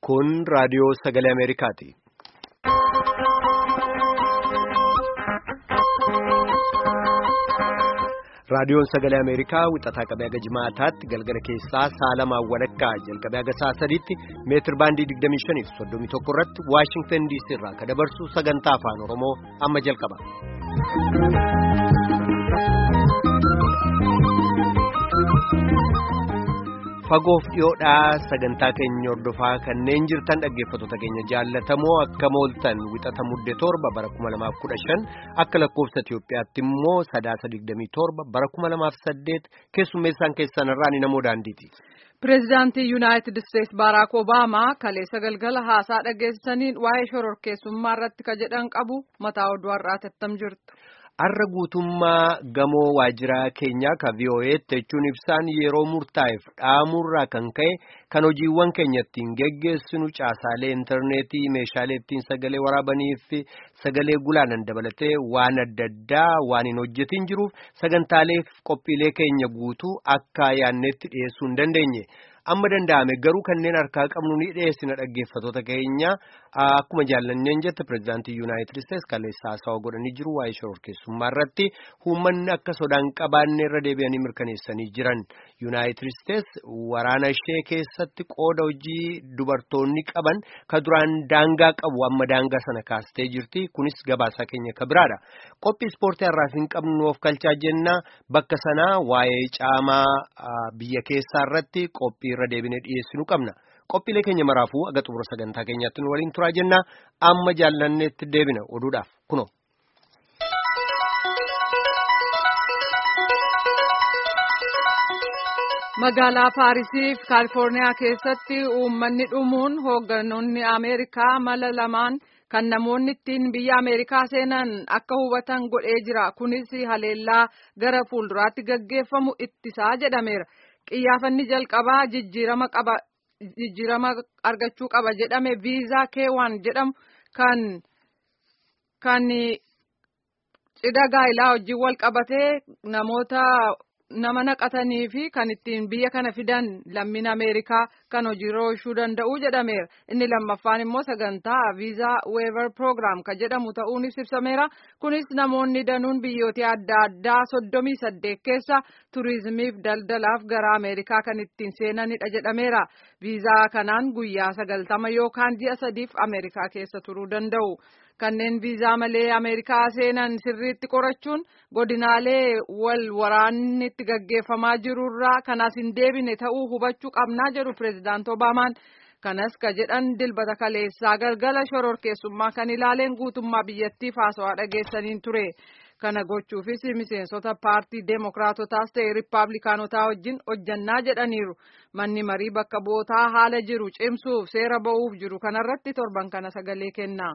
Kun raadiyoo sagalee Ameerikaati. Raadiyoon sagalee Ameerikaa wixataa qabee haga jimaataatti galgala keessaa saalamaan walakkaa jalqabee haga sa'a sadiitti meetir baandii 25 fi 31 irratti Waashingtan DC irraa kan dabarsu sagantaa afaan Oromoo amma jalqaba. Fagoof dhiyoodhaa sagantaa keenya hordofaa kanneen jirtan dhaggeeffattoota keenya jaallatamoo akka mooltan wixata mudde torba bara 2015 akka lakkoofsa Itiyoophiyaatti immoo sadaasa 27 bara 2008 keessummeessaan keessan irraa ni namoo daandiiti. Pireezidaantii Yuunaayitid Isteetsi Baaraak Obaamaa kaleessa galgala haasaa dhageessisaniin waa'ee shororkeessummaa irratti ka jedhan qabu mataa oduu har'aa tattam jirtu. Har'a guutummaa gamoo waajiraa keenyaa ka VOA'tti jechuun ibsaan yeroo murtaa'eef dhaamurraa kan ka'e kan hojiiwwan keenya ittiin geggeessinu caasaalee intarneetii meeshaalee ittiin sagalee waraabanii fi sagalee gulaanan dabalatee waan adda addaa waan hin hojjetin jiruuf sagantaalee qophiilee keenya guutuu akka yaannetti dhiyeessuu hin dandeenye. Amma danda'ame garuu kanneen harkaa qabnu ni dhiyeessina dhaggeeffattoota keenya akkuma jaallanneen jette pireezidaantii Yuunaayitid Isteetsi kaleessa haasawa godhanii jiru waa'ee shororkeessummaa irratti uummanni akka sodaan qabaanne irra deebi'anii mirkaneessanii jiran Yuunaayitid Isteetsi waraana ishee keessatti qooda hojii dubartoonni qaban ka duraan daangaa qabu amma daangaa sana kaastee jirti kunis gabaasaa keenya ka biraadha qophii ispoortii har'aaf hin qabnu of kalchaa jenna bakka sanaa waa'ee caamaa biyya keessaa irratti qophii. irra deebinee dhiyeessinu qabna qophiilee keenya maraafuu aga xumura sagantaa keenyaatti nu waliin turaa jenna amma jaallanneetti deebina oduudhaaf kuno. magaalaa paarisii fi kaalifoorniyaa keessatti uummanni dhumuun hoogganoonni ameerikaa mala lamaan kan namoonni ittiin biyya ameerikaa seenan akka hubatan godhee jira kunis haleellaa gara fuulduraatti gaggeeffamu ittisaa jedhameera. Qiyyaafanni jalqabaa jijjiirama qaba jijjiirama argachuu qaba jedhame viizaa keewwan jedhamu kan kan cidha gaa'ilaa wajjin wal qabatee namoota nama naqatanii fi kan ittiin biyya kana fidan lammiin Ameerikaa kan hojiirra oolchuu danda'u jedhameera. Inni lammaffaan immoo sagantaa viizaa weever program kan jedhamu ta'uunis ibsameera. Kunis namoonni danuun biyyoota adda addaa soddomii saddeet keessa turizimiif daldalaaf gara Ameerikaa kan ittiin seenanidha jedhameera. Viizaa kanaan guyyaa sagaltama yookaan ji'a sadiif Ameerikaa keessa turuu danda'u. Kanneen viizaa malee Ameerikaa seenan sirriitti qorachuun godinaalee wal waraanni itti gaggeeffamaa jirurraa kanas hin deebine ta'uu hubachuu qabnaa jedhu pireezidaant Obaamaan. Kanas ka jedhan dilbata kaleessaa galgala shororkeessummaa kan ilaaleen guutummaa biyyattiif haasawaa dhageessaniin ture. Kana gochuufis miseensota paartii deemokiraatotaas ta'e riippaabilikaanotaa wajjin hojjannaa jedhaniiru. Manni marii bakka bootaa haala jiru cimsuuf seera ba'uuf jiru kanarratti torban kana sagalee kenna.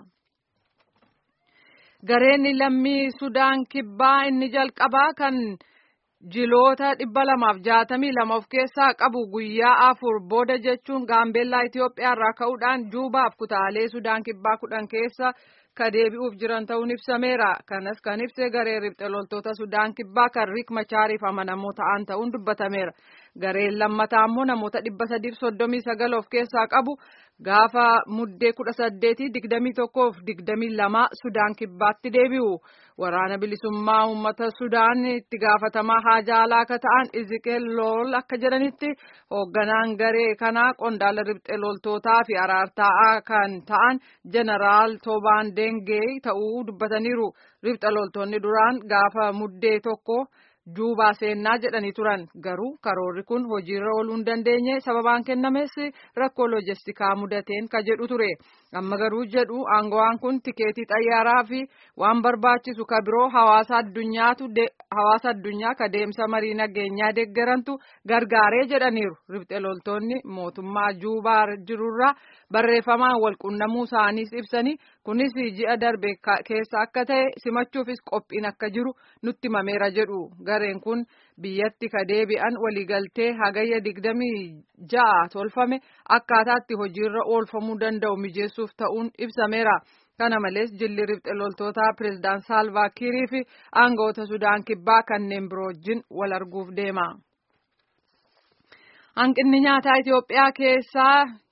Gareen lammii Sudaan kibbaa inni jalqabaa kan jiloota dhibba lamaaf jaatamii lama of keessaa qabu guyyaa afur booda jechuun gaambeellaa Itoophiyaa irraa ka'uudhaan juubaaf kutaalee Sudaan kibbaa kudhan keessa ka deebi'uuf jiran ta'uun ibsameera. Kanas kan ibse garee riphxe loltoota Sudaan kibbaa kan Riik Machaariif amanamoo ta'an ta'uun dubbatameera. Gareen lammataa immoo namoota dhibba sadiif soddomii sagal of keessaa qabu gaafa muddee kudha saddeetii digdamii tokkoof digdamii lama Sudaan kibbaatti deebi'u. Waraana bilisummaa uummata Sudaan itti gaafatamaa haajaa alaa akka ta'an Iziqeel Lool akka jedhanitti hoogganaan garee kanaa qondaala riphxe loltootaa fi araartaa'aa kan ta'an Jeneraal Toobaan Dengee ta'uu dubbataniiru. Riphxe loltoonni duraan gaafa muddee tokko. Juubaa seennaa jedhanii turan garuu karoorri kun hojiirra ooluu hin dandeenye sababaan kennames rakkoo loojistikaa mudateen ka jedhu ture amma garuu jedhu aangawaan kun tikeetii xayyaaraa fi waan barbaachisu ka biroo hawaasa addunyaatu hawaasa addunyaa ka deemsa marii nageenyaa deeggarantu gargaaree jedhaniiru riphxe loltoonni mootummaa juubaa jirurraa barreeffamaan walqunnamuu isaaniis ibsanii kunis ji'a darbe keessa akka ta'e simachuufis qophiin akka jiru nutti himameera jedhu gareen kun biyyatti ka deebi'an waliigaltee hagayya digdamii ja'a tolfame akkaataatti hojiirra oolfamuu danda'u mijeessuuf ta'uun ibsameera. Kana malees jilli riphxe loltootaa pireezidaant Saalvaa Kiirii fi aangawoota Sudaan kibbaa kanneen biroo wajjin wal arguuf deema. Hanqinni nyaataa Itoophiyaa keessaa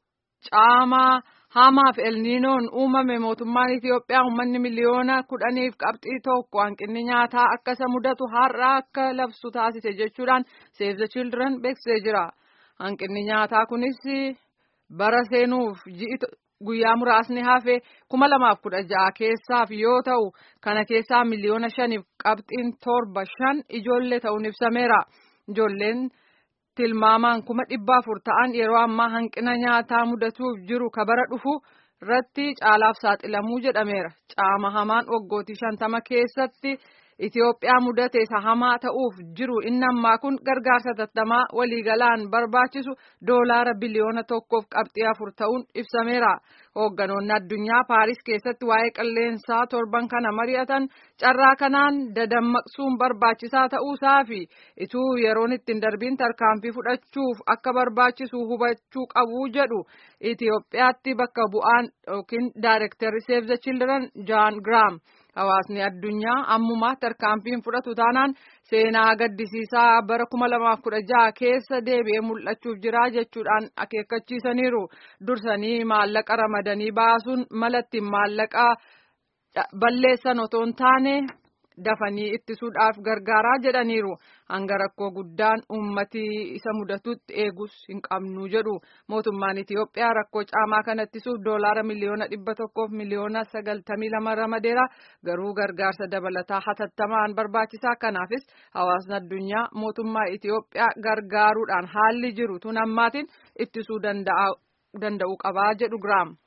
caamaa hamaaf elniinoon uumame mootummaan Itiyoophiyaa uummanni miliyoona kudhaniif qabxii tokko hanqinni nyaataa akka isa mudatu har'a akka labsu taasise jechuudhaan Save the Children beeksisee jira. Hanqinni nyaataa kunis bara seenuuf ji'i guyyaa muraasni hafe kuma lamaaf kudha ja'a keessaaf yoo ta'u kana keessaa miliyoona shaniif qabxiin torba shan ijoollee ta'uun ibsameera. Ijoolleen tilmaamaan kuma dhibba afur ta'an yeroo ammaa hanqina nyaataa mudatuuf jiru kabara dhufu irratti caalaaf saaxilamuu jedhameera. Caama hamaan waggootii shantama keessatti Itiyoophiyaa mudate isa hamaa ta'uuf jiru inni ammaa kun gargaarsa tattamaa waliigalaan barbaachisu doolaara biliyoona tokkoof qabxii afur ta'uun ibsameera. Hoogganoonni addunyaa Paaris keessatti waa'ee qilleensaa torban kana mari'atan carraa kanaan dadammaqsuun barbaachisaa ta'uusaa fi ituu yeroon ittiin darbiin tarkaanfii fudhachuuf akka barbaachisu hubachuu qabu jedhu Itiyoophiyaatti bakka bu'aan yookiin daayirektarri Save the Children Jaan Giraam. Hawaasni addunyaa ammumaa tarkaanfiin fudhatu taanaan seenaa gaddisiisaa bara kuma lamaaf kudha jaha keessa deebi'ee mul'achuuf jira jechuudhaan akeekkachiisaniiru. Dursanii maallaqa ramadanii baasuun malatti maallaqa balleessan otoo hin taane dafanii ittisuudhaaf gargaaraa jedhaniiru. Hanga rakkoo guddaan uummati isa mudatutti eegus hin qabnu jedhu. Mootummaan Itiyoophiyaa rakkoo caamaa kana ittisuuf doolaara miliyoona dhibba tokkoof miliyoona sagaltamii lama ramadeera. Garuu gargaarsa dabalataa hatattamaan barbaachisaa kanaafis hawaasni addunyaa mootummaa Itiyoophiyaa gargaaruudhaan haalli jiru tun ammaatiin ittisuu danda'u qabaa jedhu Giraam.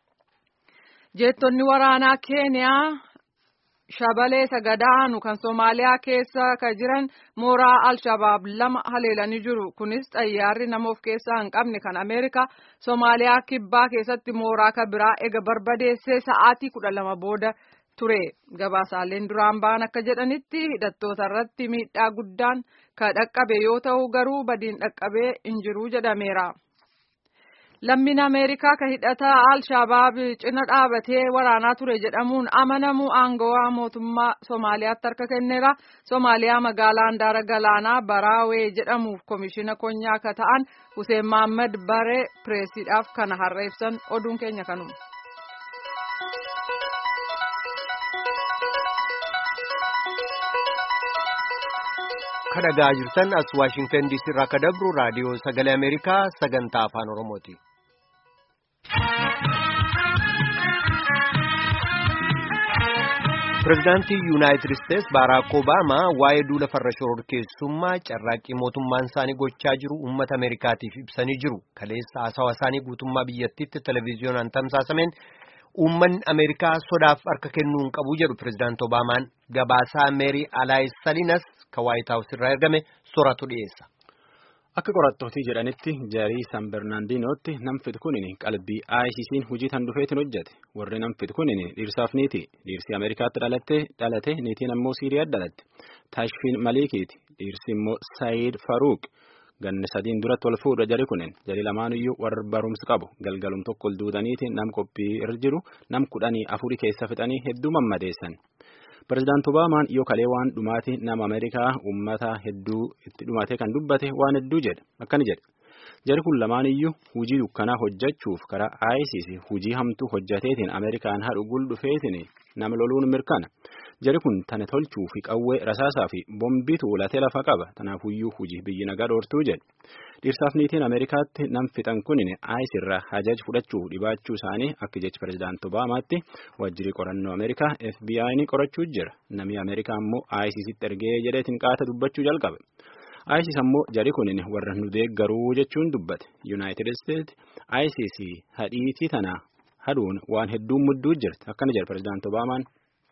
Jeettonni waraanaa Keeniyaa. shabalee sagadaanu kan Somaaliyaa keessa ka jiran mooraa Al-Shabaab lama haleelanii jiru. Kunis xayyaarri nama of keessaa hin qabne kan Ameerikaa Somaaliyaa kibbaa keessatti mooraa ka biraa ega barbadeessee sa'aatii kudha lama booda ture. Gabaasaaleen duraan ba'an akka jedhanitti hidhattoota irratti miidhaa guddaan ka dhaqqabe yoo ta'u garuu badiin dhaqqabee hin jiru jedhameera. Lammiin Ameerikaa kan hidhataa Al-Shabaab cina dhaabatee waraanaa ture jedhamuun amanamu aangawaa mootummaa Somaaliyaatti harka kenneera. Somaaliyaa magaalaa handaara galaanaa Baraawee jedhamuuf komishina konyaa akka ta'an Hussein Mohaammed Baree pireesiidhaaf kana har'a ibsan oduun keenya kanuma. kadhagaa jirtan as waashingtan diisii irraa akka dabru raadiyoo sagalee ameerikaa sagantaa afaan oromooti. pirezidaantii yuunaayitid isteetsi baaraak obaamaa waa'ee duula farra shororkeessummaa carraaqqii mootummaan isaanii gochaa jiru uummata ameerikaatiif ibsanii jiru kaleessa haasawa isaanii guutummaa biyyattiitti televiziyoonaan tamsaasameen uummanni ameerikaa sodaaf harka kennuu hin qabu jedhu pirezidaanti obaamaan gabaasaa meerii alaayis saliinas kan waayit haawus irraa ergame soratu dhiyeessa. Akka qorattootii jedhanitti jarii San Bernaandinootti namfit kunin qalbii ICC'n hojii tan dhufeetiin hojjete. Warri namfit kunin dhiirsaaf niiti. Dhiirsi Ameerikaatti dhalatte dhalate niitiin ammoo Siiriyaatti dhalatte. Taashfiin Malikiiti. Dhiirsi immoo Saayid Faruuq. Ganni sadiin duratti wal fuudha jari kunin. Jari lamaanuyyuu warra barumsa qabu. Galgalum tokko ol duudaniiti nam qophii irra jiru nam kudhanii afurii keessa fixanii hedduu mammadeessan. Pireezidaanti Obaamaan yoo kalee waan dhumaati nama Ameerikaa uummata hedduu itti dhumatee kan dubbate waan hedduu jedhe akkani jedhe. Jari kun lamaaniyyuu hujii dukkanaa hojjechuuf karaa ISIS hujii hamtuu hojjateetiin Ameerikaan haadhu gul dhufeetiin nama loluun mirkana. Jari kun tana tolchuu fi qawwee rasaasaa fi bombii tuulatee lafa qaba. Tanaafuyyuu hujii biyyi nagaa dhoortuu jedhe. Dhiirsaaf niitiin Ameerikaatti nam fixan kunin ISIS irraa hajaj fudhachuu dhibaachuu isaanii akka jechi pireezidaanti Obaamaatti wajjirri qorannoo Ameerikaa FBI'n qorachuu jira. Namni Ameerikaa immoo ISISitti ergee jedheetiin qaata dubbachuu jalqabe. ISIS ammoo jari kunin warra nu deeggaruu jechuun dubbate. United States ISIS hadhiitii tana haduun waan hedduun mudduu jirti. Akkana jedha pireezidaanti Obaamaan.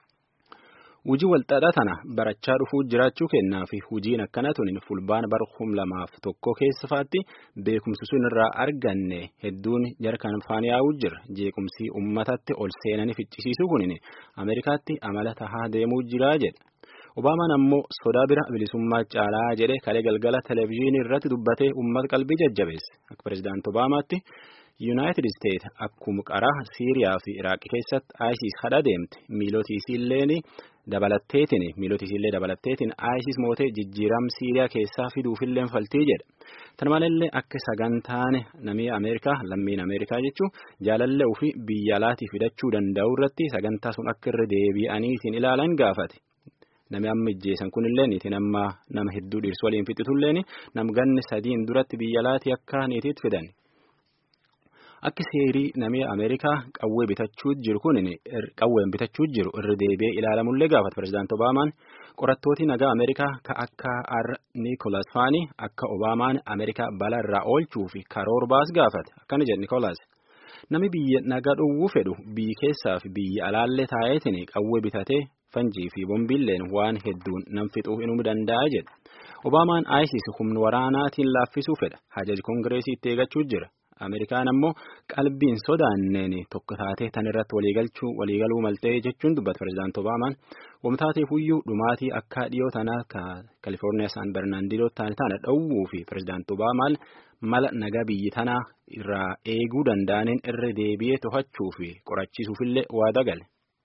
Hujii walxaxaa tana barachaa dhufuu jiraachuu kennaa fi hujiin akkana tunin fulbaan bara kum lamaaf tokko keessafaatti beekumsi sun irraa arganne hedduun jarkan faan yaa'uu jira. Jeequmsii uummatatti ol seenanii ficcisiisuu kunin Ameerikaatti amala tahaa deemuu jira jedhe. Obaamaan ammoo sodaa bira bilisummaa caalaa jedhe kalee galgala televezyiinii irratti dubbatee uummata qalbii jajjabeesse. Akka pireezidaanti Obaamaatti Yuunaayitid Isteet akkuma qaraa Siiriyaa fi Iraaq keessatti ISIS hadha deemte miilootii isiilleen dabalatteetiin miilotisiillee dabalatteetiin ISIS mootee jijjiiram Siiriyaa keessaa fiduufillee faltii jedha. Tana malallee akka sagantaan namii Ameerikaa lammiin Ameerikaa jechuun jaalallee ofii biyya alaatii fidachuu danda'u irratti sagantaa sun akka irra deebi'aniitiin ilaalan gaafate. Nami amma ijjeessan kunillee niitiin amma nama hedduu dhiirsu waliin fixitulleen nam ganni sadiin duratti biyya alaatii akka niitiitti fidan. Akka seerii namni Ameerikaa qawwee bitachuu jiru kun qawween bitachuu jiru irra deebi'ee ilaalamullee gaafata pirezidaantii Obaamaan qorattooti nagaa Ameerikaa ka akka R. Niikoolaas Faanii akka Obaamaan Ameerikaa balaa irraa oolchuu fi karoora baas gaafate akkana jedhe Niikoolaas. Nami biyya nagaa dhowwuu fedhu biyyi keessaa fi biyya alaallee taa'eetiin qawwee bitatee fanjii fi bombiilleen waan hedduun nam fixuu inuu danda'a jedhe. Obaamaan ISIS humna waraanaatiin laaffisuu fedha. Hajaji Koongireesii itti eeggachuu jira. Ameerikaan ammoo qalbiin sodaanneen tokko taatee tan irratti waliigalchuu waliigaluu maltee jechuun dubbata pirezidaantii Obaamaan. Wamtaateef iyyuu dhumaatii akka dhiyoo tanaa Kalifoorniyaa Saan Bernaandinoo taane taana dhowwuu fi pirezidaantii Obaamaan mala nagaa biyyi tanaa irraa eeguu danda'aniin irra deebi'ee to'achuu fi qorachiisuufillee waada gale.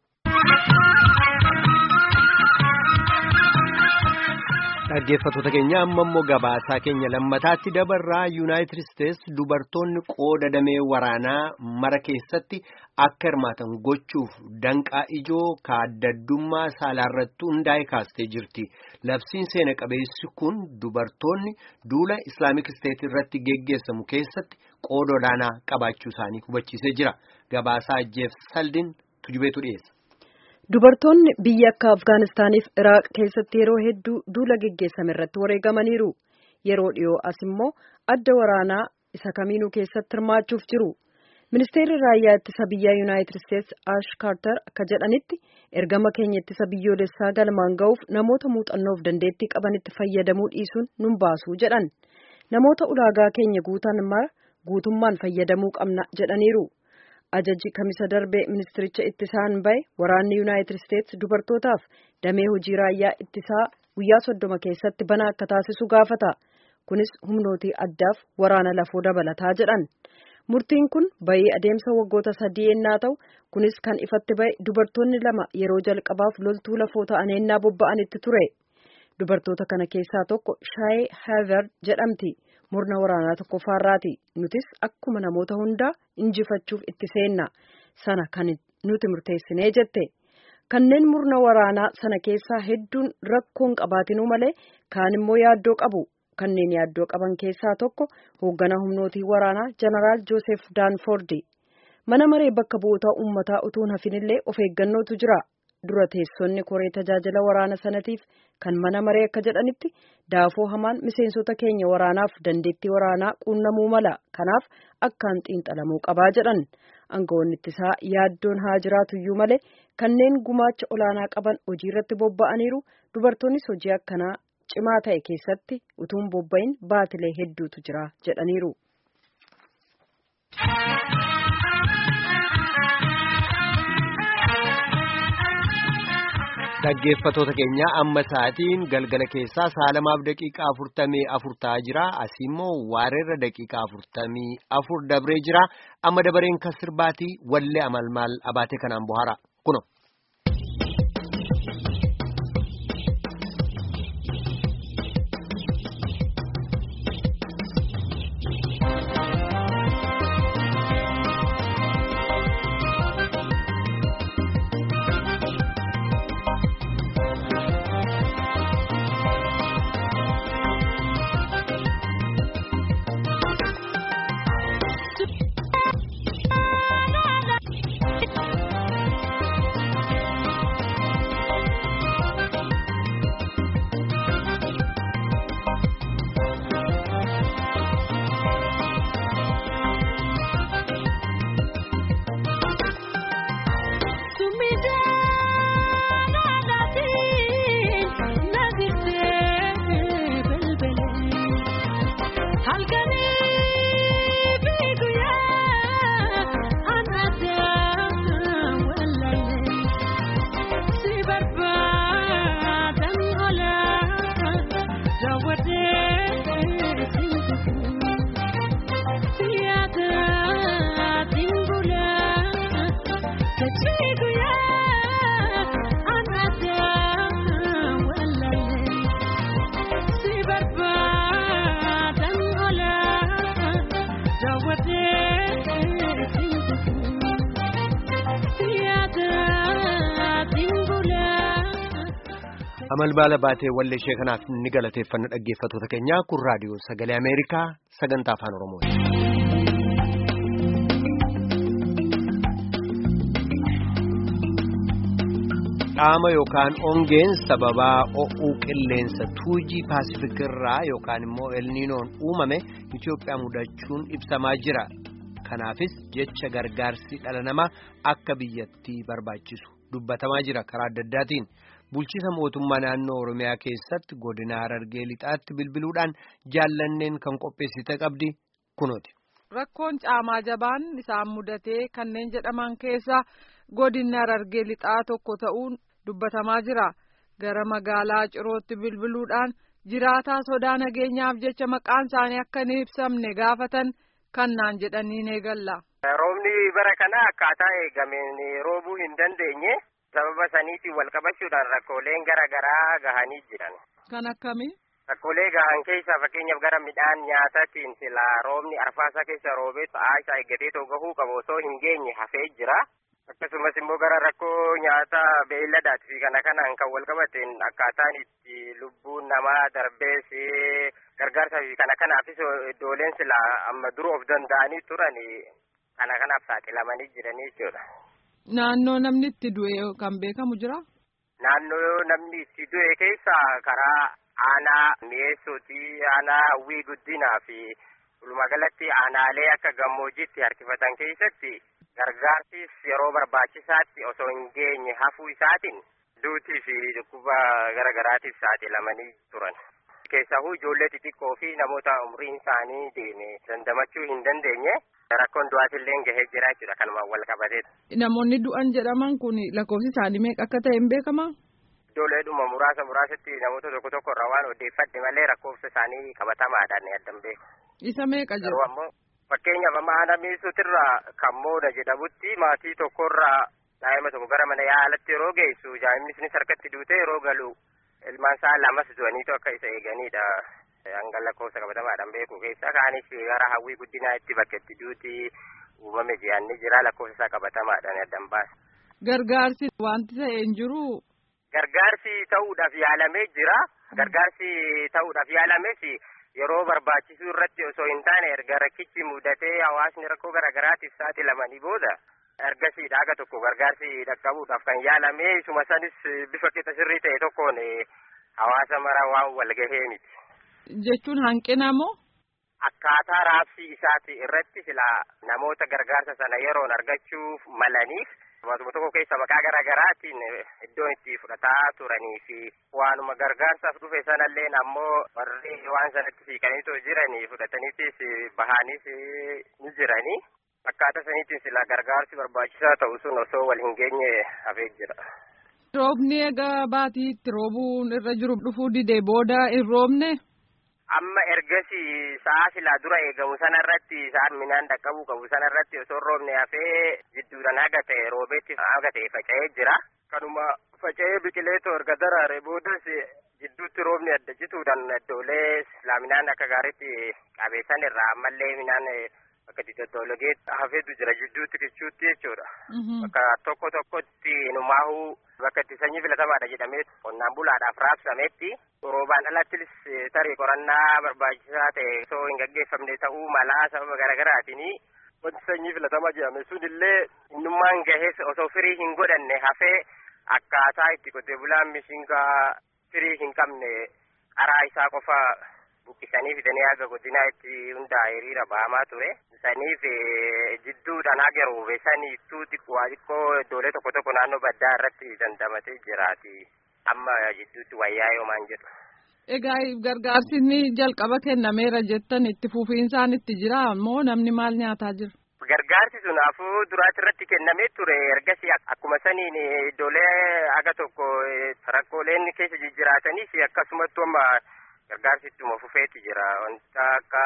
Dhaggeeffattoota keenya amma immoo gabaasaa keenya lammataatti dabarraa Yuunaayitid Isteets dubartoonni qooda damee waraanaa mara keessatti akka hirmaatan gochuuf danqaa ijoo kaaddaddummaa saalaarratti hundaa'e kaastee jirti. Labsiin seena qabeessi kun dubartoonni duula Islaamik Isteet irratti geggeessamu keessatti qooda olaanaa qabaachuu isaanii hubachiisee jira. Gabaasaa Jeef Saldin tujubeetu dhiyeessa. Dubartoonni biyya akka Afgaanistaaniif Iraaq keessatti yeroo hedduu duula geggeessame irratti wareegamaniiru. Yeroo dhiyoo as immoo adda waraanaa isa kamiinuu keessatti hirmaachuuf jiru. Ministeerri raayyaa ittisa biyyaa Yuunaayitid Isteets Ash Kaartar akka jedhanitti ergama keenya ittisa biyyoolessaa galmaan ga'uuf namoota muuxannoof dandeettii qabanitti fayyadamuu dhiisuun nun baasuu jedhan. Namoota ulaagaa keenya guutan mara guutummaan fayyadamuu qabna jedhaniiru. Ajajji kamisa darbee ministiricha ittisaan bahe waraanni Yuunaayitid Isteets dubartootaaf damee hojii raayyaa ittisaa guyyaa soddoma keessatti banaa akka taasisu gaafata. Kunis humnootii addaaf waraana lafoo dabalataa jedhan. Murtiin kun bahii adeemsa waggoota sadii ennaa ta'u kunis kan ifatti bahe dubartoonni lama yeroo jalqabaaf loltuu lafoo ta'an ennaa bobba'anitti ture. Dubartoota kana keessaa tokko Shaayee Haavard jedhamti. murna waraanaa tokkoffaarraati nutis akkuma namoota hundaa injifachuuf itti seenna sana kan nuti murteessinee jette kanneen murna waraanaa sana keessaa hedduun rakkoon qabaatinuu malee kaan immoo yaaddoo qabu kanneen yaaddoo qaban keessaa tokko hoogganaa humnootii waraanaa jeneraal joosef daanfoordi mana maree bakka bu'oota uummataa utuun hafinillee of eeggannootu jira dura teessonni koree tajaajila waraana sanatiif kan mana maree akka jedhanitti daafoo hamaan miseensota keenya waraanaaf dandeettii waraanaa quunnamuu mala kanaaf akkaan xiinxalamuu qabaa jedhan aangawoonni ittisaa yaaddoon haa jiraatuyyuu malee kanneen gumaacha olaanaa qaban hojii irratti bobba'aniiru dubartoonnis hojii akkanaa cimaa ta'e keessatti utuun bobba'in baatilee hedduutu jira jedhaniiru. Dhaggeeffattoota keenya amma sa'aatiin galgala keessaa saalamaaf daqiiqaa afurtamii afur ta'aa jira. Asii immoo waareerra daqiiqaa afurtamii afur dabree jira. Amma dabareen kan sirbaatii wallee amalmaal abaatee kanaan bohaara. Kuno. Amalbaala baatee wallee ishee kanaaf ni galateeffanna dhaggeeffattoota keenyaa kun raadiyoo sagalee Ameerikaa sagantaa afaan Oromooti. Dhaama yookaan ongeen sababaa o'uu qilleensa tuujii paasifikirraa yookaan immoo elniinoon uumame Itoophiyaa mudachuun ibsamaa jira. Kanaafis jecha gargaarsi dhala namaa akka biyyattii barbaachisu dubbatamaa jira karaa adda addaatiin. Bulchiisa mootummaa naannoo Oromiyaa keessatti godina Harargee lixaatti bilbiluudhaan jaallanneen kan qopheessite qabdi kunooti. Rakkoon caamaa jabaan isaan mudatee kanneen jedhaman keessa godinni Harargee lixaa tokko ta'uun dubbatamaa jira. Gara magaalaa Cirootti bilbiluudhaan jiraataa sodaa nageenyaaf jecha maqaan isaanii akka hin ibsamne gaafatan kannaan jedhanii eegalla. Roobni bara kana akkaataa eegameen roobuu hin dandeenye. sababa saniitiin wal qabachuudhaan rakkooleen gara garaa gahanii jiran. Kan akkamii? Rakkoolee gahan keessaa fakkeenyaaf gara midhaan nyaataatiin silaa roobni arfaasaa keessa roobee ta'aa isaa eeggatee too gahuu qabu osoo hin geenye hafee jira. Akkasumas immoo gara rakkoo nyaata beeyladaatii fi kana kanaan kan wal qabateen akkaataan itti lubbuun namaa darbees gargaarsaa fi kana kanaafis iddooleen silaa amma dura of danda'anii turan kana kanaaf saaxilamanii jiranii jechuudha. Naannoo namni itti du'e kan beekamu jira? Naannoo namni itti du'e keessa karaa aanaa mi'eessootii aanaa hawwii guddinaa fi walumaagalatti aanaalee akka gammoojjiitti harkifatan keessatti gargaarsis yeroo barbaachisaatti osoo hin geenye hafuu isaatiin duutii fi dhukkuba garagaraatiif saaxilamanii turan. Keessahuu ijoollee xixiqqoo fi namoota umriin isaanii deeme dandamachuu hin dandeenye. Rakkoon du'aatillee gahee jira jechuudha kanumaan wal qabateedha. Namoonni du'an jedhaman kun lakkoofsi isaanii meeqa akka ta'e hin beekamaa? Ijoolleedhuma muraasa muraasatti namoota tokko tokko irraa waan odeeffadhe malee lakkoofsa isaanii qabatamaadhaan addan beeku. Isa meeqa jedhu? Garuu ammoo fakkeenyaaf amma aanaa mi'eessuutirraa kan mooda jedhamutti maatii tokkorraa daa'ima tokko gara mana yaalatti yeroo geessu daa'imni sunis harkatti duutee yeroo galu ilmaan isaa lamas du'aniitu akka isa eeganidha. hanga lakkoofsa qabatamaadhaan beeku keessa kaanis gara hawwii guddinaa itti bakka itti duuti uumame ji'anni jira lakkoofsa isaa qabatamaadhaan addan baasa. Gargaarsi wanti ta'e hin jiru. Gargaarsi ta'uudhaaf yaalamee jira. Gargaarsi ta'uudhaaf yaalames yeroo barbaachisuu irratti osoo hin taane erga rakkichi mudatee hawaasni rakkoo garaagaraatiif saaxilamanii booda ergasii dhaaga tokko gargaarsi dhaqqabuudhaaf kan yaalame isuma sanis bifa qixa sirrii ta'e tokkoon hawaasa mara waan walgahee miti. Jechuun hanqina moo? Akkaataa raabsii isaati irratti silaa namoota gargaarsa sana yeroon argachuuf malaniif waantuma tokko keessa maqaa garaa garaatiin iddoon itti fudhataa turanii fi waanuma gargaarsaaf dhufe sanallee ammoo warri waan sanatti siiqaniitoo jiranii fudhataniitis bahaniis ni jiranii. Akkaataa saniitiin silaa gargaarsi barbaachisaa ta'u sun osoo wal hin geenye hafee jira. Roobni egaa baatiitti roobuun irra jiru dhufuu didee booda hin roobne? amma ergasi sa'a silaa dura eegamu sanarratti isaan midhaan dhaqqabuu qabu sanarratti osoo roobne hafee jidduudhaan haga ta'e roobeetti haga ta'e faca'ee jira. Kanuma faca'ee biqileetoo erga daraare boodas jidduutti roobni adda cituudhaan iddoolee silaa midhaan akka gaariitti qabeessan irraa ammallee midhaan akka diddoologee hafeetu jira jidduutti kichuutti jechuudha. Bakka tokko tokkotti numaahuu bakka itti sanyii filatamaadha jedhamee qonnaan bulaadhaaf raabsametti roobaan alattis tarii qorannaa barbaachisaa ta'e osoo hin gaggeeffamne ta'uu malaa sababa garaagaraatiin wanti sanyii filatamaa jedhame sunillee innummaan gahees osoo firii hin godhanne hafee akkaataa itti qotee bulaan mishingaa firii hin qabne qaraa isaa qofa buqqisanii fidanii haga godinaa itti hundaa hiriira ba'amaa ture. Saniif jidduudhaan haga roobee saniittuu xiqqoo xiqqoo iddoolee tokko tokko naannoo baddaa irratti dandamatee jiraati. Amma jidduutti wayyaa yoomaan jedhu. Egaa gargaarsi inni jalqaba kennameera jettan itti fufiinsaan itti jira moo namni maal nyaataa jira? Gargaarsi sun afuu duraatti irratti kennamee ture ergasii akkuma saniin iddoolee haga tokko rakkooleen keessa jijjiraataniif akkasumatti amma gargaarsi ittuma fufeeti jira wanta akka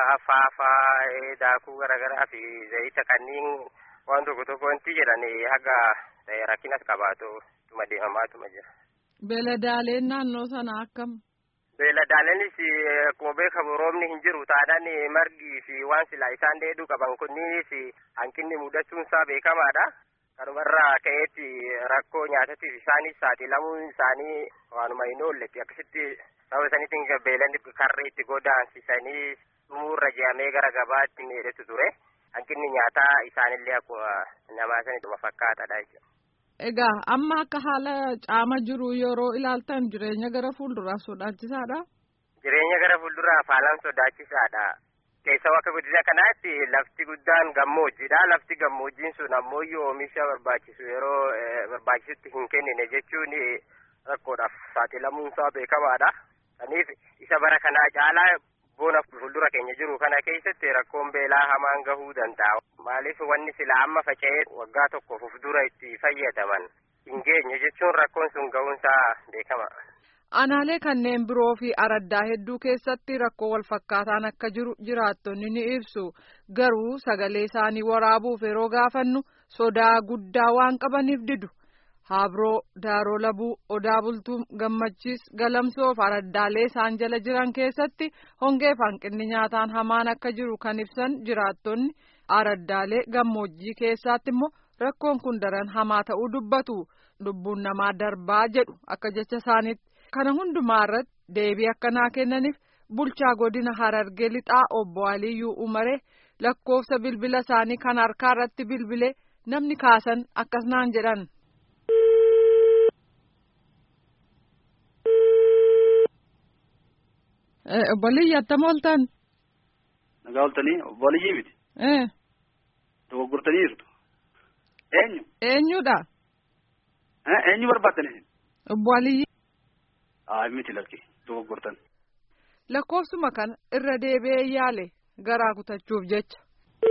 faafaa daakuu garaagaraa fi zayita kanneen waan tokko tokko wanti jedhan haga rakkinas qabaatu ittuma deemamaatuma jira. Beeladaaleen naannoo sana akkam? Beeladaaleenis akkuma beekamu roobni hin jiru taanaan margii fi waan silaa isaan dheeduu qaban kunniinis hanqinni mudachuun isaa beekamaadha. kanumarraa ka'eetti rakkoo nyaatatiif isaanis saaxilamuun isaanii waanuma hin oolletti akkasitti sababa saniitiin beelanni karree itti godaansisanii dhumuurra je'amee gara gabaatti miidhetu ture hanqinni nyaataa isaanillee akkuma namaa sanidhuma fakkaataadha jechuudha. Egaa amma akka haala caama jiru yeroo ilaaltan jireenya gara fuulduraa sodaachisaadha. Jireenya gara fuulduraa haalaan sodaachisaadha. Keessaa akka guddina kanaatti lafti guddaan gammoojjiidha. Lafti gammoojjiin sun ammoo oomisha barbaachisu yeroo barbaachisutti hin kennine jechuun rakkoodhaaf saaxilamuun isaa beekamaadha. Kanaaf isa bara kanaa caalaa bona fuuldura keenya jiru kana keessatti rakkoon beelaa hamaan gahuu danda'a. Maaliif wanni sila amma faca'ee waggaa tokkoof of dura itti fayyadaman hin geenye jechuun rakkoon sun gahuunsaa beekama. Aanaalee kanneen biroo fi araddaa hedduu keessatti rakkoo wal fakkaataan akka jiru jiraattonni ni ibsu. Garuu sagalee isaanii waraabuuf yeroo gaafannu sodaa guddaa waan qabaniif didu. Habroo, Daaroo Labuu, Odaa Bultuu, Gammachiis, Galamsoo fi araddaalee isaan jala jiran keessatti hongee fi hanqinni nyaataan hamaan akka jiru kan ibsan jiraattonni araddaalee gammoojjii keessaatti immoo rakkoon kun daran hamaa ta'uu dubbatu. Lubbuun namaa darbaa jedhu akka jecha isaaniitti. Kana hundumaa irratti deebii akkanaa kennaniif bulchaa godina Harargee lixaa obbo Aliyyuu Umaree lakkoofsa bilbila isaanii kan harkaa irratti bilbilee namni kaasan akkas naan jedhan. Obbo Aliyyi attam ooltan? Nagaa ooltanii obbo Aliyyii miti. Dogoggortanii jirtu. Eenyu? Eenyudha? Eenyu barbaaddan? Obbo Aliyyi. Haa miti lakki dogoggortan. Lakkoofsuma kana irra deebi'ee yaale garaa kutachuuf jecha.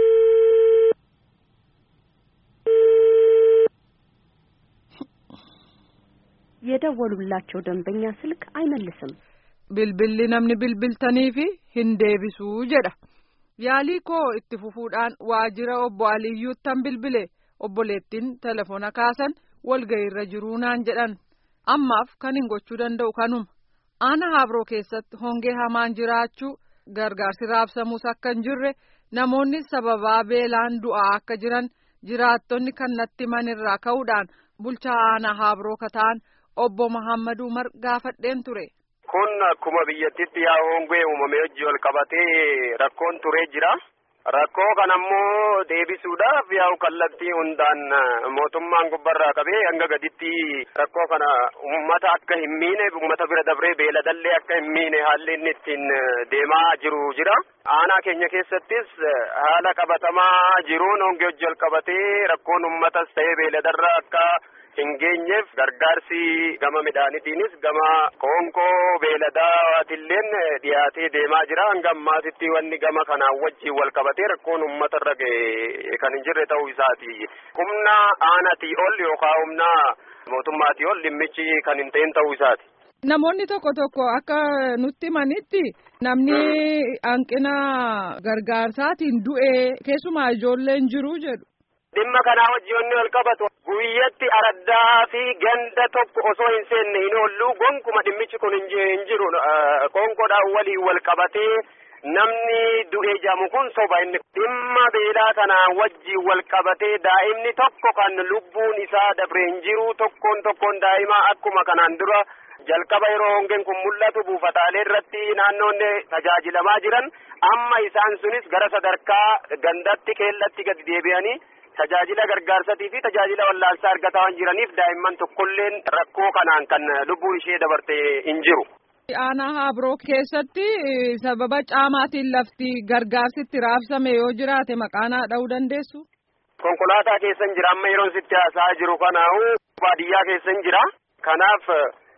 የደወሉላቸው ደንበኛ ስልክ አይመልስም። Bilbilli namni bilbiltanii fi hin deebisuu jedha. Yaalii koo itti fufuudhaan waajjira obbo Aliyyuuttan bilbile obboleettiin telefoona kaasan walga'iirra jiruu naan jedhan. Ammaaf kan hin gochuu danda'u kanuma. Aana Habroo keessatti hongee hamaan jiraachuu gargaarsi raabsamuus akka hin jirre namoonni sababaa beelaan du'aa akka jiran jiraattonni kan natti himanirraa ka'uudhaan bulchaa Aana Habroo kataan obbo Muhammad Umar gaafadheen ture. Kun akkuma biyyattitti yaa hongee uumamee hojii wal qabatee rakkoon turee jira. Rakkoo kanammoo deebisuudhaaf yaa'u kallattii hundaan mootummaan gubbarraa qabee hanga gaditti rakkoo kana uummata akka hin miine uummata bira dabree beeladallee akka hin miine haalli inni ittiin deemaa jiru jira. Aanaa keenya keessattis haala qabatamaa jiruun hongee hojii wal qabatee rakkoon uummatas ta'ee beeladarraa akka hin geenyeef gargaarsi gama midhaanitiinis gama qoonqoo beeladaatiilleen dhiyaatee deemaa jira hanga ammaatitti wanni gama kanaan wajjiin wal qabatee rakkoon uummata irra ga'e kan hin jirre ta'uu isaati humna aanaatii ol yookaan humna mootummaatii ol dhimmichi kan hin ta'in ta'uu isaati. Namoonni tokko tokko akka nutti himanitti namni hanqina gargaarsaatiin du'ee keessumaa ijoolleen jiru jedhu. Dhimma kanaa wajjiin wal qabatu guyyatti araddaa fi ganda tokko osoo hin seenne hin oollu gonkuma dhimmichi kun hin jiru qoonqoodhaan waliin wal qabatee namni du'ee jamu kun soba inni dhimma beelaa kanaan wajjiin wal qabatee daa'imni tokko kan lubbuun isaa dabre hin jiru tokkoon tokkoon daa'imaa akkuma kanaan dura jalqaba yeroo hongeen kun mul'atu buufataalee irratti naannoonni tajaajilamaa jiran amma isaan sunis gara sadarkaa gandatti keellatti gadi deebi'anii tajaajila gargaarsatii fi tajaajila wallaalsaa argataa waan jiraniif daa'imman tokkolleen rakkoo kanaan kan lubbuun ishee dabarte hin jiru. Aanaa Habroo keessatti sababa caamaatiin lafti gargaarsitti raabsame yoo jiraate maqaanaa dha'uu dandeessu? Konkolaataa keessan jira amma yeroon sitti haasa'aa jiru kanaa'u baadiyyaa keessan jira. Kanaaf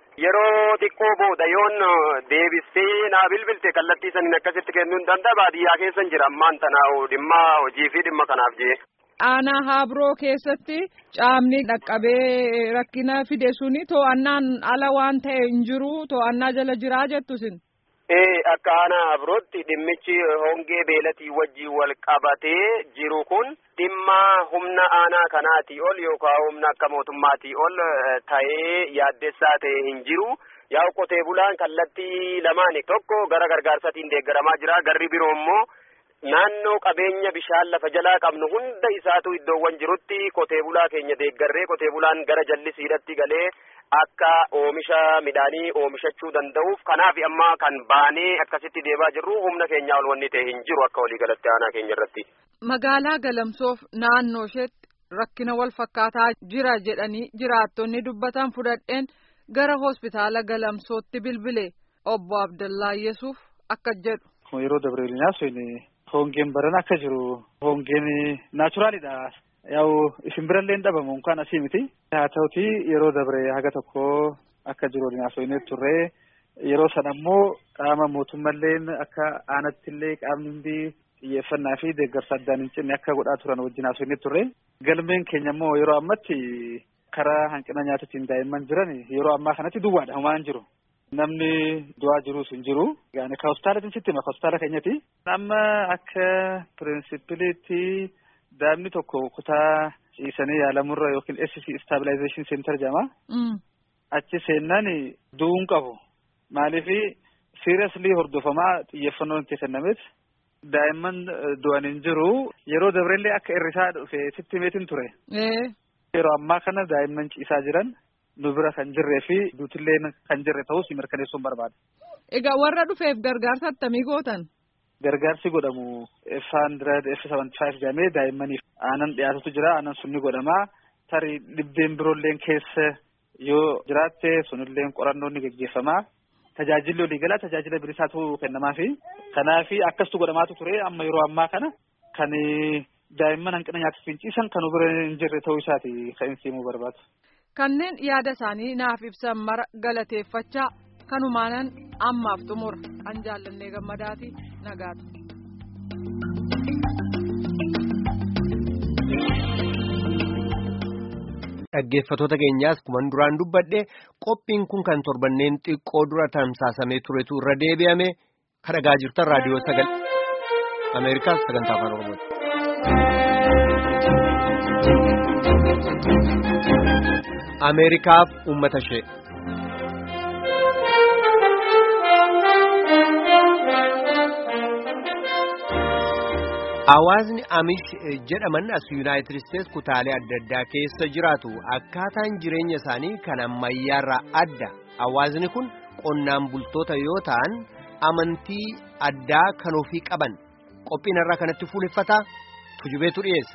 yeroo xiqqoo booda yoon deebistee naa bilbilte kallattii saniin akkasitti kennuu hin danda'a baadiyyaa keessan jira ammaan tanaa'u dhimma hojii fi dhimma kanaaf jee. Aanaa Habroo keessatti caamni dhaqqabee rakkina fide suni to'annaan ala waan ta'e hin jiru to'annaa jala jiraa jettusin. Ee akka aanaa Habrootti dhimmichi hongee beelatii wajjin wal qabatee jiru kun dhimma humna aanaa kanaatii ol yookaan humna akka mootummaatii ol ta'ee yaaddessaa ta'e hin jiru. Yaa'u qotee bulaan kallattii lamaani tokko gara gargaarsatiin deeggaramaa jira garri biroo immoo naannoo qabeenya bishaan lafa jalaa qabnu hunda isaatu iddoowwan jirutti qotee bulaa keenya deeggarree qotee bulaan gara jallisiidhatti galee akka oomisha midhaanii oomishachuu danda'uuf kanaaf amma kan baanee akkasitti deemaa jirru humna keenyaa ol wanni ta'e hin jiru akka waliigalatti aanaa keenya irratti. Magaalaa Galamsoof naannoo isheetti rakkina wal fakkaataa jira jedhanii jiraattonni dubbatan fudhadheen gara hospitaala Galamsootti bilbile obbo Abdallaa Yesuuf akka jedhu. Yeroo Dabreelinaa sun hongeen baran akka jiru hongeen naachuraalidha. Yaa'u isin birallee hin dhabamu kan asii miti. Haa ta'uti yeroo dabre haga tokko akka jiru waliin haasofnee turre yeroo sana immoo qaama mootummalleen akka aanattillee qaamni hundi xiyyeeffannaa fi deeggarsa addaan hin cinne akka godhaa turan wajjin haasofnee turre. Galmeen keenya immoo yeroo ammatti karaa hanqina nyaatatiin daa'imman jiran yeroo ammaa kanatti duwwaadha homaa hin jiru. Namni du'aa jirus hin jiru. Yaani ka hospitaalatiin sitti hima hospitaala keenyati. Amma akka pirinsipiliitti daa'imni tokko kutaa ciisanii yaalamurra yookiin SC stabilization center jedhama. Achi seennaan du'uun qabu. Maaliif seriously hordofamaa xiyyeeffannoon itti kennameef daa'imman du'an hin jiru. Yeroo dabrellee akka irrisaa dhufe sitti himeetiin ture. Yeroo ammaa kana daa'imman ciisaa jiran nu bira kan jirree fi duutilleen kan jirre ta'us mirkaneessuun barbaada. Egaa warra dhufeef gargaarsa attamii gootan? Gargaarsi godhamu F hundred F seventy five jedhamee daa'immaniif aanan dhiyaatutu jira aanan sun ni godhama tarii dhibbeen biroolleen keessa yoo jiraatte sunilleen qorannoon ni gaggeeffama tajaajilli waliigalaa tajaajila bilisaatu kennamaafi kanaafi akkasitu godhamaatu ture amma yeroo ammaa kana kan daa'imman hanqina nyaataaf ciisan kan bira hin jirre ta'uu isaati kan inni himuu barbaadu. Kanneen yaada isaanii naaf ibsan mara galateeffachaa kanumaanan ammaaf xumura an jaallannee gammadaati nagaatu. Dhaggeeffatoota keenyaas kuman duraan dubbadhe qophiin kun kan torbanneen xiqqoo dura tamsaasamee turetu irra deebi'ame kan dhagaa jirtan raadiyoo sagal Ameerikaas sagantaa afaan Oromooti. Ameerikaaf uummata ishee. Hawaasni Amish jedhaman as Yuunaayitid Isteets kutaalee adda addaa keessa jiraatu akkaataan jireenya isaanii kan ammayyaarraa adda. Hawaasni kun qonnaan bultoota yoo ta'an amantii addaa kan ofii qaban qophiin irraa kanatti fuuleffataa tujubeetu dhiyeessa.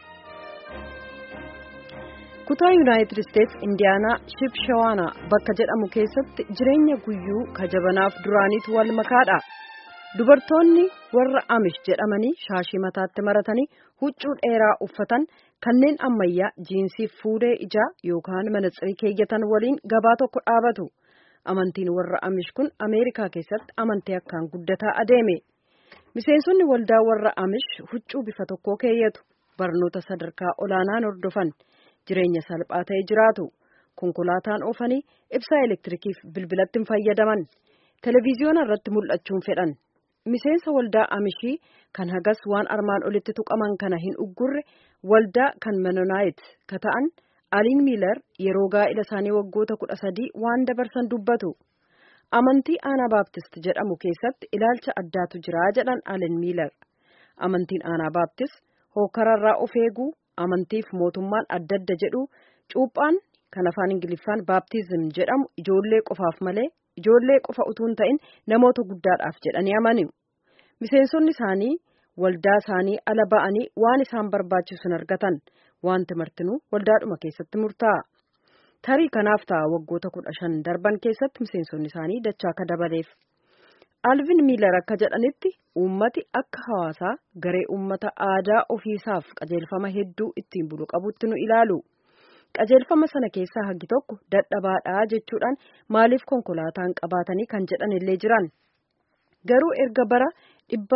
kutaa yuunaayitid isteets indiyaanaa shibshawaana bakka jedhamu keessatti jireenya guyyuu kajabanaaf duraaniitu wal makaadha dubartoonni warra amish jedhamanii shaashii mataatti maratanii huccuu dheeraa uffatan kanneen ammayyaa jiinsii fuudhee ijaa yookaan manaxirii keeyyatan waliin gabaa tokko dhaabatu amantiin warra amish kun ameerikaa keessatti amantii akkaan guddataa adeeme miseensonni waldaa warra amish huccuu bifa tokkoo keeyyatu barnoota sadarkaa olaanaan hordofan. jireenya salphaa ta'e jiraatu konkolaataan oofanii ibsaa elektirikiif bilbilatti hin fayyadaman televiziyoona irratti mul'achuun fedhan miseensa waldaa amishii kan hagas waan armaan olitti tuqaman kana hin uggurre waldaa kan menonaayit ka ta'an aliin miilar yeroo gaa'ila isaanii waggoota kudha sadii waan dabarsan dubbatu amantii aanaa baaptist jedhamu keessatti ilaalcha addaatu jira jedhan aliin miilar amantiin aanaa baaptist hookararraa of eeguu amantiif mootummaan adda adda jedhu cuuphaan kan afaan ingiliffaan baaptizim jedhamu ijoollee qofaaf malee ijoollee qofa utuu hin ta'in namoota guddaadhaaf jedhanii amanu miseensonni isaanii waldaa isaanii ala ba'anii waan isaan barbaachisu hin argatan wanti martinuu waldaadhuma keessatti murtaa'a tarii kanaaf ta'a waggoota kudha shan darban keessatti miseensonni isaanii dachaa akka dabaleef. alvin miilar akka jedhanitti uummati akka hawaasaa garee uummata aadaa ofiisaaf qajeelfama hedduu ittiin bulu qabutti nu ilaalu qajeelfama sana keessaa hagi tokko dadhabaadhaa jechuudhaan maaliif konkolaataan qabaatanii kan jedhan illee jiran garuu erga bara dhibba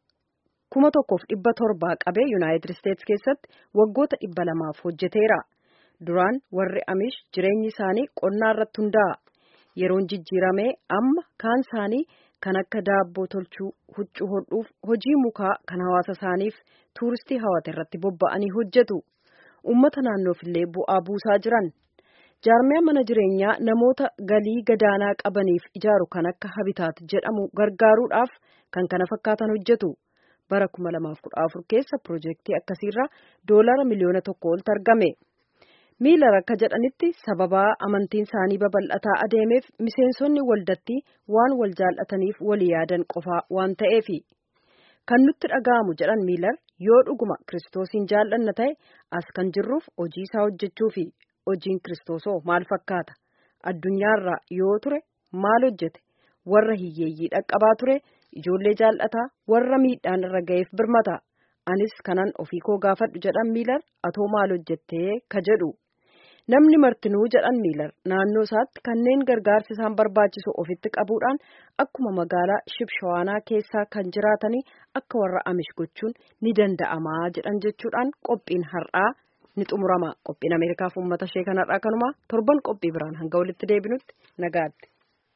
kuma tokkoof dhibba torbaa qabee yuunaayitid isteets keessatti waggoota dhibba lamaaf hojjeteera duraan warri amish jireenyi isaanii qonnaa irratti hundaa'a yeroon jijjiiramee amma kaan isaanii. kan akka daabboo tolchuu huccuu hodhuuf hojii mukaa kan hawaasa isaaniif tuuristii hawate irratti bobba'anii hojjetu uummata naannoof illee bu'aa buusaa jiran jaarmiyaa mana jireenyaa namoota galii gadaanaa qabaniif ijaaru kan akka habitaat jedhamu gargaaruudhaaf kan kana fakkaatan hojjetu bara 2014 keessa piroojeektii akkasiirraa doolara miliyoona tokko oltu argame. miilar akka jedhanitti sababaa amantiin isaanii babal'ataa adeemeef miseensonni waldatti waan wal jaallataniif walii yaadan qofaa waan ta'eefi kan nutti dhaga'amu jedhan miilar yoo dhuguma kiristoosiin jaallanna ta'e as kan jirruuf hojii isaa hojjechuu fi hojiin kiristoosoo maal fakkaata addunyaarraa yoo ture maal hojjete warra hiyyeeyyii dhaqqabaa ture ijoollee jaallataa warra miidhaan irra ga'eef birmata anis kanan ofii koo gaafadhu jedhan miilar atoo maal hojjettee ka jedhu. namni martinuu jedhan miilar naannoo isaatti kanneen gargaarsi isaan barbaachisu ofitti qabuudhaan akkuma magaalaa shibshawaanaa keessaa kan jiraatanii akka warra amish gochuun ni danda'amaa jedhan jechuudhaan qophiin har'aa ni xumurama qophiin ameerikaaf uummata ishee kan har'aa kanuma torban qophii biraan hanga walitti deebinutti nagaatti.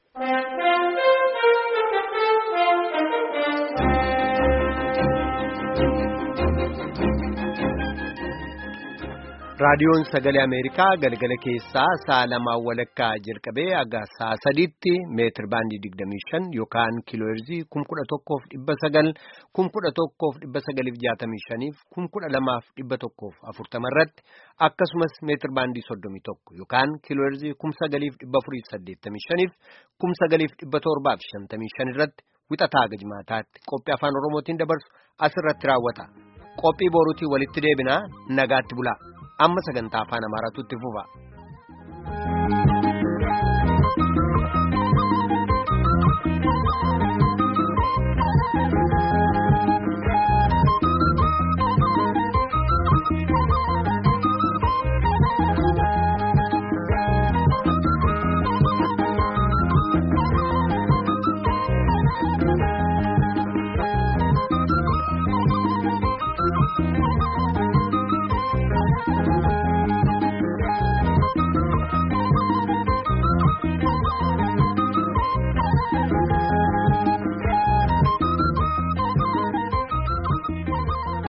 raadiyoon sagalee ameerikaa galgala keessaa sa'a lamaan walakkaa jalqabee aga sa'a sadiitti meetir baandii digdamii shan yookaan kiilooherzii kum kudha tokkoof dhibba sagal kum kudha tokkoof dhibba sagaliif jaatamii shaniif kum kudha lamaaf dhibba tokkoof afurtama irratti akkasumas meetir baandii soddomii tokko yookaan kiilooherzii kum sagaliif dhibba afuriif saddeettamii shaniif kum sagaliif dhibba torbaaf shantamii shan irratti wixataa gajmaataatti qophii afaan oromootiin dabarsu asirratti raawwata qophii boruutii walitti deebinaa nagaatti bulaa. amma sagantaa afaan amaaraatu itti fufa.